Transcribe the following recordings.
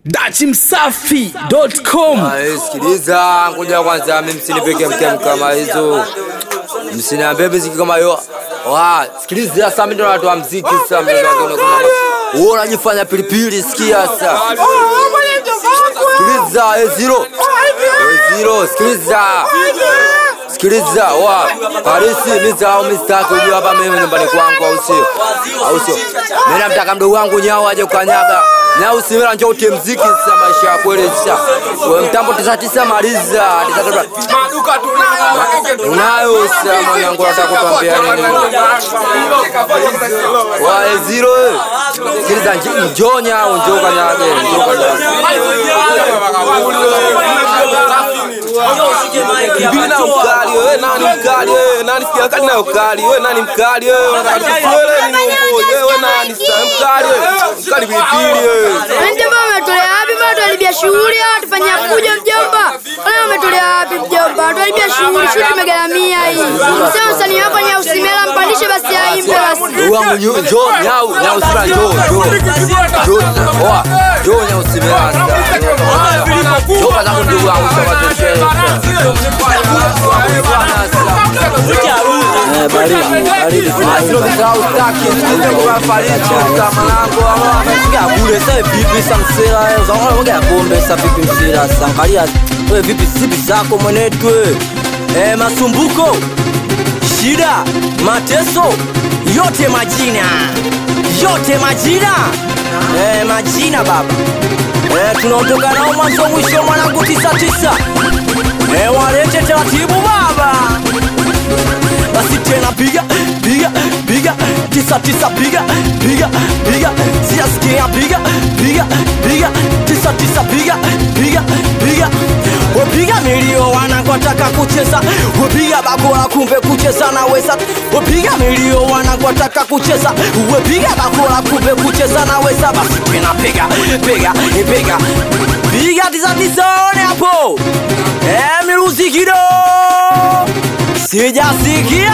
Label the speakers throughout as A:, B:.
A: dachimsafi.com
B: Ah, Sikiliza, ngoja kwanza, mimi msinipeke mkem kama hizo, msiniambie muziki kama hiyo. Wa, sikiliza sasa, mimi ndo natoa muziki sasa, mimi ndo natoa kama wewe unajifanya pilipili, sikia sasa. Sikiliza, eh zero. Eh zero, sikiliza. Sikiliza, wa, Parisi, mimi zao mimi sitaki ujue hapa mimi nyumbani kwangu au sio? Au sio? Mimi namtaka mdogo wangu nyao aje kukanyaga. Nyao simela njoo utie muziki sasa maisha ya kweli sasa. Wewe mtambo tisa tisa maliza. Tisa tisa. Unayo sasa mwanangu nataka kukwambia nini? Wa eh, zero. eh. Sikiliza nj- njoo nyao njoo kanyage, njoo kanyage.
C: Bibi na ukali wewe nani mkali wewe nani sikia kali na ukali wewe nani mkali wewe unataka wewe ni mambo wewe nani sasa mkali wewe mkali pilipili wewe
D: Mjomba umetolea wapi? Mbona tuharibia shughuli au tufanyia fujo mjomba? Mbona umetolea wapi mjomba? Tuharibia shughuli, shughuli tumegaramia hii. Sasa msanii wako Nyau Simela mpandishe basi aimbe basi.
B: Ndugu wangu nyu- njoo nyao nyao sura njoo njoo. Njoo oa njoo nyao simela sasa. Njoo kwanza ndugu wangu sasa toshe.
E: kule sasa vipi sa msela eh, uzaona moga ya pombe sasa vipi msela sasa angalia wewe vipi sipi zako mwenetwe eh, masumbuko shida mateso yote majina yote majina eh, majina baba eh, tunaondoka nao mwanzo mwisho mwanangu tisa tisa eh, walete taratibu baba basi tena piga piga piga tisa tisa piga piga piga siasikia piga piga piga tisa tisa piga piga piga wapiga milio wanakotaka kucheza wapiga bakora kumbe kucheza na wesa wapiga milio wanakotaka kucheza wapiga bakora kumbe kucheza na wesa basi tena piga piga piga piga tisa tisa one hapo eh miruzi kido sijasikia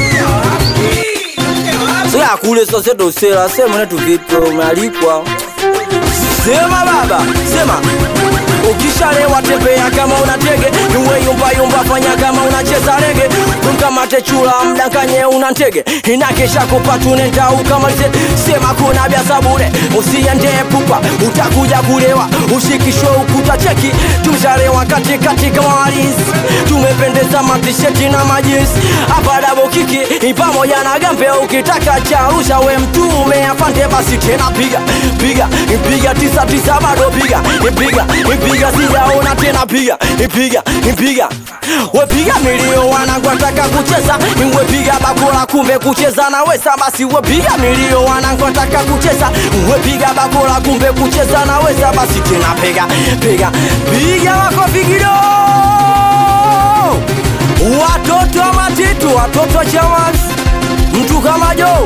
E: sasa kule sasa dosela sema na tuvipo umealikwa sema baba sema ukishalewa tembea kama una tege iwe yumba yumba fanya kama unacheza rege mkamate chula mdanganye una ntege inakesha kupatunenda ukamalize sema kuna bya sabure usiende pupa utakuja kulewa ushikishwe ukuta cheki tushalewa katikati kama walinzi tumependeza matisheti na majinsi hapa dabo kiki pamoja na gambe ukitaka charusha we mtume afande basi tena piga piga piga tisa tisa bado piga piga piga sijaona tena piga piga piga wepiga milio wanangwataka kucheza wepiga bakora kumbe kucheza na wesa basi wepiga milio wanangwataka kucheza wepiga bakora kumbe kucheza na wesa basi tena piga piga piga makofi kidogo watoto wa matitu watoto wa chamas mtu kama jo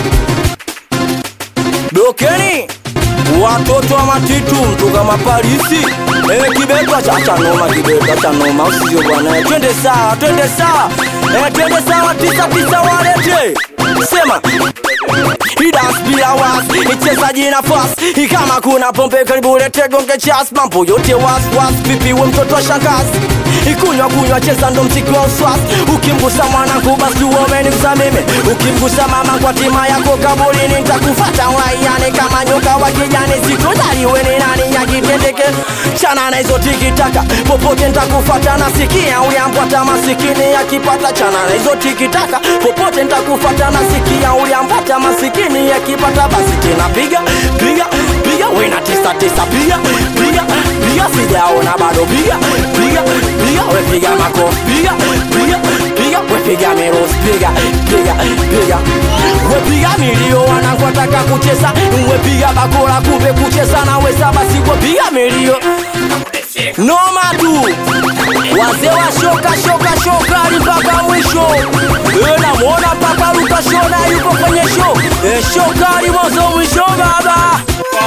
E: dokeni watoto wa matitu mtu kama parisi eh, kibetwa cha cha noma kibetwa cha noma usio bwana Eh, twende sawa twende sawa eh, twende sawa tisa tisa walete sema idas bila was ichezaji nafasi kama kuna pombe karibu lete gonge chas mambo yote was was pipi we mtoto wa shangazi ikunywa kunywa cheza ndo mziki wa uswas ukimgusa mwanangu basi uomenigusa mimi ukimgusa mama kwa tima yako kabulini ntakufata uraiani kama nyoka wa kijani sikudhaliwe ni nani yakitendeke chana na hizo tikitaka popote ntakufata nasikia uliambwata masikini yakipata chana na hizo tikitaka popote ntakufata nasikia uliambwata masikini yakipata basi tena piga piga piga wena tisa tisa piga piga piga sijaona bado piga piga piga we piga makofi piga piga piga we piga mirusi piga piga piga we piga milio wanangotaka kucheza we piga bakora kumbe kucheza na wesa basi we piga milio noma tu wazee wa shoka shoka shoka hadi mpaka mwisho Eh, namwona mpaka luka shona yuko kwenye show Eh, shoka hadi mwanzo mwisho baba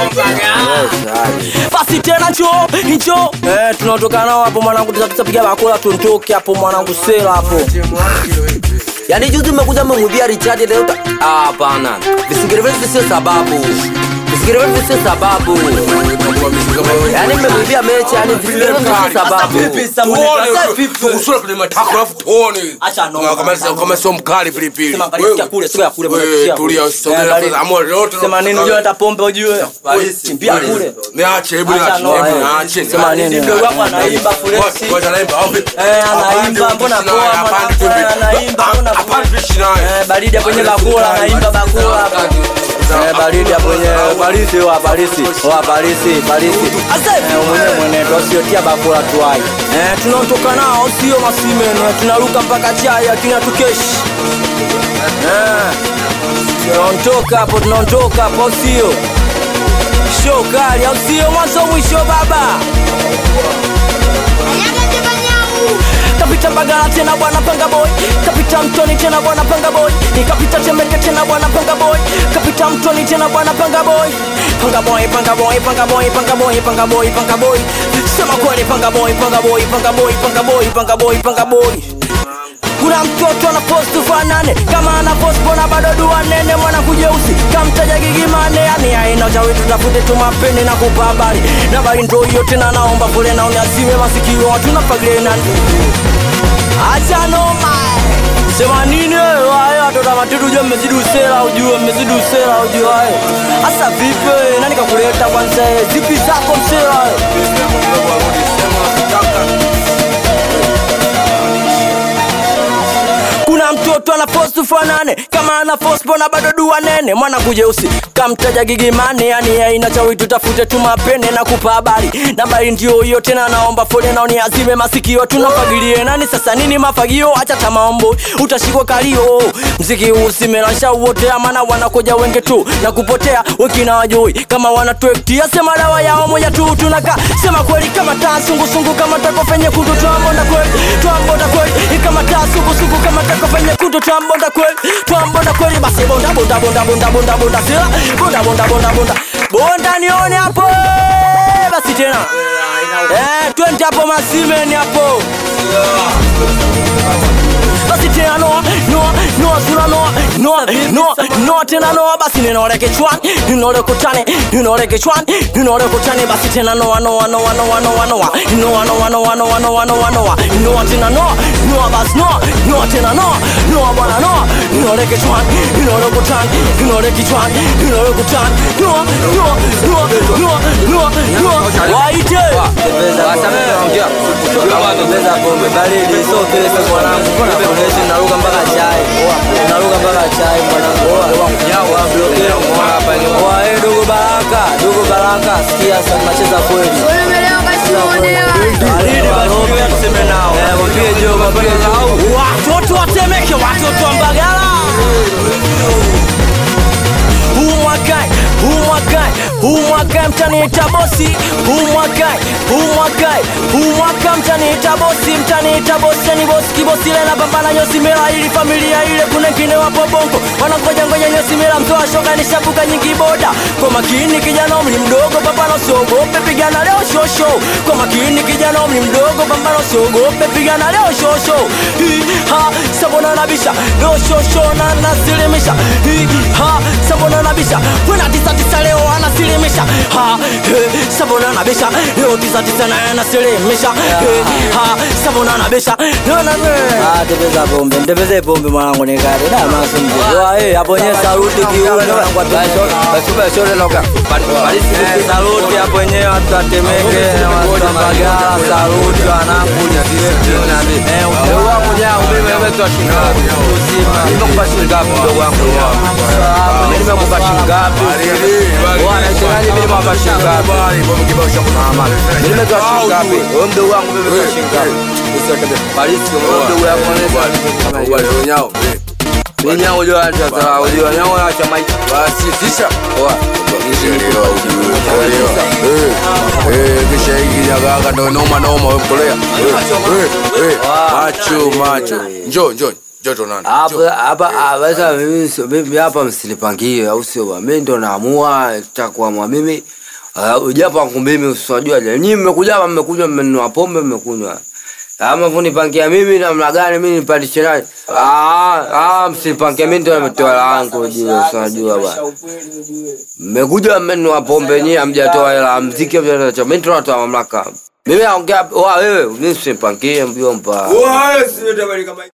E: basi tena njo njo eh, tunaotoka nao hapo mwanangu tutapiga bakora tuntoke hapo mwanangu sela hapo
B: Yaani juzi mmekuja mmemwibia Richard leo. ta- Ah, hapana. Visingerevezi sio sababu. Visingerevezi sio sababu. Yaani mmekuibia mechi, yani vile sababu.
E: Vipi sasa mwenye sasa vipi?
C: Tukusula kwenye matako alafu tuone.
E: Acha noma.
C: Kama kama sio mkali pilipili.
E: Sema angalia sikia kule, sikia kule bwana.
C: Wewe
E: sikia
C: tulia
E: kule.
C: usisogee
E: Eh,
C: na
E: angalia.
C: amua lote.
E: Sema nini unajua hata pombe ujue. Chimbia kule.
C: Niache, hebu
E: Acha
C: niache,
E: noma,
C: hebu
E: eh.
C: niache.
E: Sema nini mdogo wako anaimba kule.
C: Ngoja anaimba au vipi?
E: Eh, anaimba, mbona
C: Hapana,
E: poa,
C: hapana,
E: mbona poa,
C: hapana,
E: anaimba, mbona poa.
C: hapana, tuishi naye.
E: Eh, baridi ya kwenye bakula anaimba bakula hapo. Eh, baridi ya kwenye Parisi wa Parisi wa Parisi Parisi. Asa eh, mwenye mwenendo sio tia bakula tuai. Eh, tunaondoka nao sio masimene, tunaruka mpaka chai lakini hatukeshi. Eh, tunaondoka hapo, tunaondoka hapo sio. Show kali au sio mwanzo mwisho baba. kapita Mbagala tena bwana panga boy, kapita Mtoni tena bwana panga boy, nikapita Temeke tena bwana panga boy, kapita Mtoni tena bwana panga boy, panga boy, panga boy, panga boy, panga boy, panga boy, panga boy, sema kweli panga boy, panga boy, panga boy, panga boy, panga boy, panga boy. Kuna mtoto ana post fanane kama ana post bona bado dua nene mwana kujeusi kamtaja gigimane yani aina uchawi tutafute tu mapene na kupa habari na bali ndo hiyo tena naomba pole na uniazime masikio watu na paglena acha noma sema nini wewe hayo watoto wa matitu ujue mmezidi usela ujue mmezidi usela ujue hayo hasa vipi wewe? nani kakuleta kwanza wewe? zipi zako msela hayo kuna mtoto ana post fanane kama ana post bona bado dua nene mwana kujeusi kamtaja gigimane yani aina chawi tutafute tu mapene na kupa habari nambari ndio hiyo tena naomba fole na uniazime masikio tunafagilie nani sasa nini mafagio acha tamaombo utashikwa kalio mziki usimelasha wote amana wanakoja wenge tu na kupotea wekina wajui kama wanatuektia sema dawa yao moja tu tunaka sema kweli kama taa sungusungu kama takofenye kutu twambonda kweli twambonda kweli kama taa sungusungu kama takofenye kutu twambonda kweli twambonda kweli basi bonda bonda bonda bonda bonda bonda sila bonda bonda bonda bonda bonda nione hapo basi tena eh twende hapo masimeni hapo basi tena noa noa noa sura noa noa noa noa tena noa basi ninoleke chwan ninoleke chane ninoleke chwan ninoleke chane basi tena noa noa noa noa noa noa noa noa noa noa noa noa noa noa tena noa noa basi noa noa tena noa noa bwana noa ninoleke chwan ninoleke chwan ninoleke chwan ninoleke chwan noa noa noa noa noa noa waite
B: Tembeza pombe baridi, so kile kwa mwanangu, mbona kuonesha naruka mpaka chai. Naruka mpaka chai mwanangu. Wa eh dogo Baraka, dogo Baraka, sikia sasa tunacheza kweli.
D: Unaelewa kasimuonewa.
E: Baridi basi ngoja tuseme nao.
B: Eh, mwambie Jo, mwambie Jo.
E: watoto watemeke watoto wa mbagala huu mwakai huu mwakai huu mwakai mtaniita bosi huu mwakai huu mwakai huu mwaka mtaniita bosi mtaniita bosi ni bosi kibosi ile napambana nyosi mela ili familia ile kuna ngine wapo bongo wanangoja ngoja nyosi mela mtoa shoga ni shabuka nyingi boda kwa makini kijana umri mdogo pambano siogope pigana leo shosho kwa makini kijana umri mdogo pambano siogope pigana leo shosho Hi, ha sabona nabisha leo shosho na nasilimisha Hi, ha sabona nabisha wena tisa tisa leo anasilimisha ha he, sabona nabisha leo tisa tisa na anasilimisha He, ha sabona nabisha leo na
B: Ah, tembeza pombe, tembeze pombe mwanangu nikate. Da maso mzee. Wa eh, hapo nyewe saluti kiuno mwanangu atuache. Basi basi shore loka. Barisi
E: Eh, saluti hapo wenyewe watu watemeke na watu wa Mbagala, saluti wanangu
B: Eh, leo wangu nyao mimi wewe tu ashinga. Uzima. Nimekupa shilingi ngapi mdogo wangu? Mimi nimekupa shilingi ngapi? Bwana, shangazi mimi nimekupa shilingi ngapi? Mama. Mimi nimekupa shilingi ngapi? Wewe mdogo wangu mimi nimekupa shilingi ngapi? Usiotebe. Barisi wewe mdogo wangu unaweza. Mimi nyao unajua hata unajua nyao acha maiki. Basi tisha. Poa.
C: kisha hiki jagaga ndo noma noma wemkolea macho macho njo njo njo tonana
B: hapa hapa ah, sasa mimi sio- mimi hapa msinipangie au sio bwana mimi ndo naamua takuamua mimi uh, ujapo wangu mimi usijua je nyinyi mmekuja hapa mmekunywa mmenunua pombe mmekunywa Ama kunipangia mimi namna gani mimi nipandishe nani? Ah, ah, msinipangie mimi ndio nimetoa langu juu, unajua bwana. Mmekuja mmenunua pombe nyinyi hamjatoa hela ya mziki hamjatoa chochote. Mimi ndio natoa mamlaka. Mimi naongea wa wewe, mimi msinipangie mjomba.